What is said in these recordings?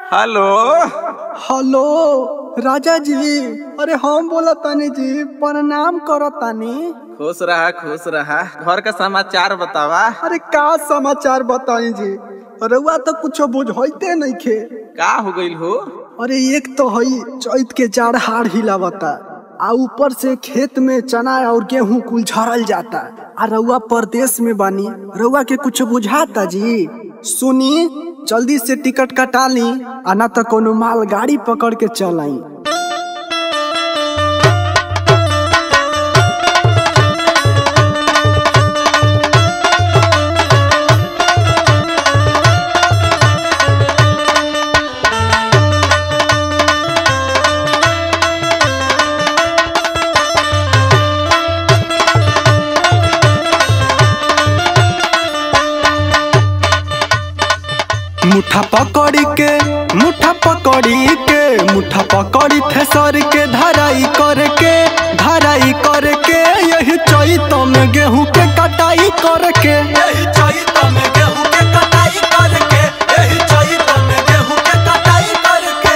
hello hello राजा जी अरे हम बोला तानी जी प्रणाम करो तानी खुश रहा खुश रहा घर का समाचार बतावा अरे का समाचार बताई जी रउआ तो कुछ बुझते नहीं खे का हो गइल हो अरे एक तो हई चैत के जाड़ हाड़ हिलावता आ ऊपर से खेत में चना और गेहूं कुल झरल जाता आ रउआ परदेश में बानी रउआ के कुछ बुझाता जी सुनी जल्दी से टिकट कटा ली आ ना तो कोनो माल गाड़ी पकड़ के चल आई मुठा पकड़ी के मुठा पकड़ी के मुठा पकड़ी थेसर के धराई करके धराई करके यही चैत में गेहूं के कटाई करके यही चैत में गेहूं के कटाई करके यही चैत में गेहूं के कटाई करके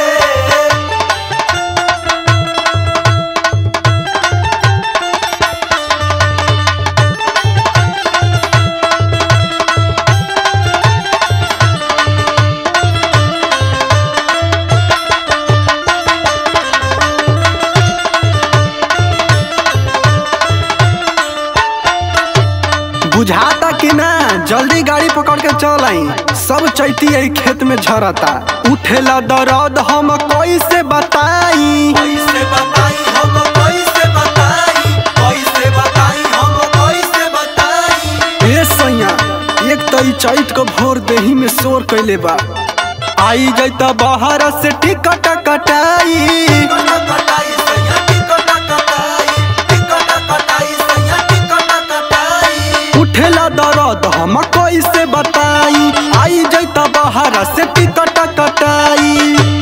बुझाता कि ना जल्दी गाड़ी पकड़ के चल आई सब चैती यही खेत में झरता उठेला दर्द हम कैसे बताई कैसे बताई हम कैसे बताई कैसे बताई हम कैसे बताई ए सैया एक तो ई चैत को भोर देही में शोर कैले बा आई जैता बाहर से टिकट कटाई टिकट कटाई सैया टिकट कटाई टिकट कटाई सैया टिकट कटाई उठेला दर्द हम कैसे बताई आई जैता बाहर से टिकट कटाई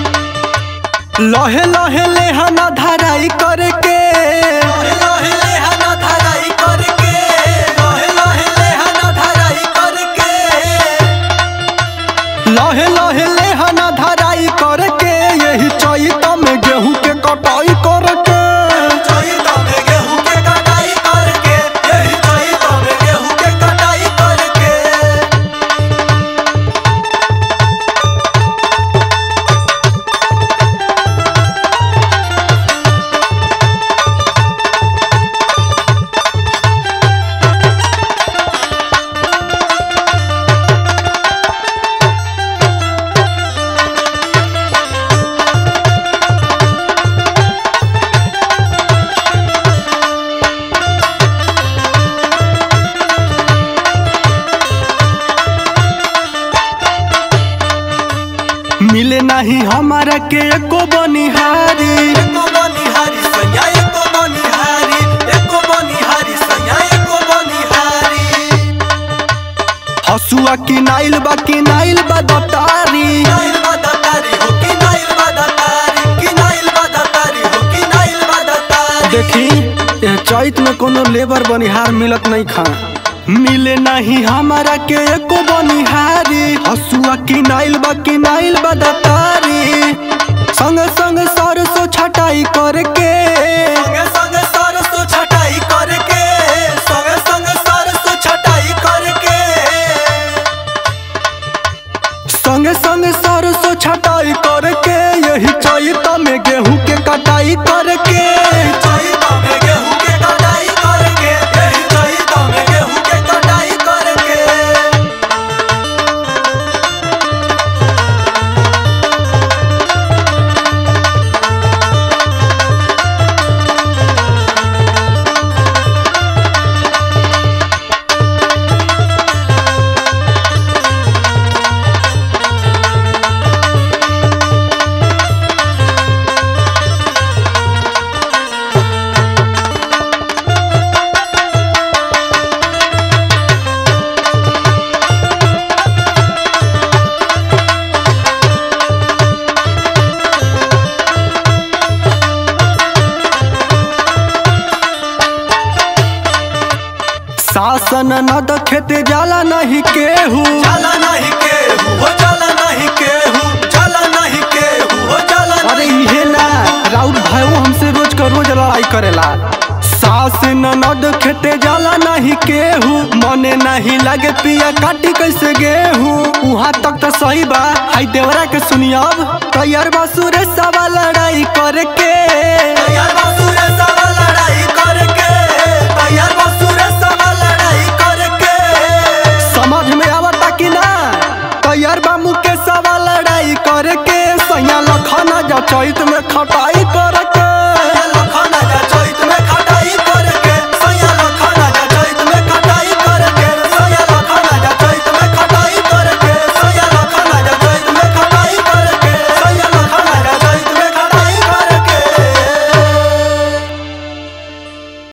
लहे लहे लेहना धराई करके लहे लहे लेहना धराई करके लहे लहे लेहना धराई करके लहे लहे लेहना धराई करके यही चैत में गेहूं के कटाई करके चैत में गेहूं के कटाई करके यही चैत में गेहूं के कटाई करके मिले नहीं हमारा के एको बनिहारी एको बनिहारी सैया एको बनिहारी एको बनिहारी सैया एको बनिहारी हसुआ की नाइल बा की नाइल बा दतारी नाइल बदतारी हो कि नाइल बदतारी कि नाइल बदतारी हो कि नाइल बदतारी देखी यह चैत में कोनो लेबर बनिहार मिलत नहीं खा मिले नहीं हमारा के एको बनिहारी हसुआ की नाइल बा की नाइल बा दतारी संग संग सरसों छटाई करके संगे संगे सरसों छटाई करके संगे संगे सरसों छटाई करके संग संग सरसों छटाई करके यही चैत में गेहूं के कटाई करके चैत में गेहूं के कटाई करके यही चैत में गेहूं के कटाई करके शासन न दखेते जाला नहीं केहू जाला नहीं केहू हो जाला नहीं केहू जाला नहीं है वो हमसे रोज का रोज लड़ाई करेला सास ननद खेते जाला नहीं केहू मने नहीं लगे पिया काटी कैसे गेहूं वहाँ तक तो सही बा हाई देवरा के सुनियब तैयार बा सुरेश सवा लड़ाई करके यार बासुरे सवा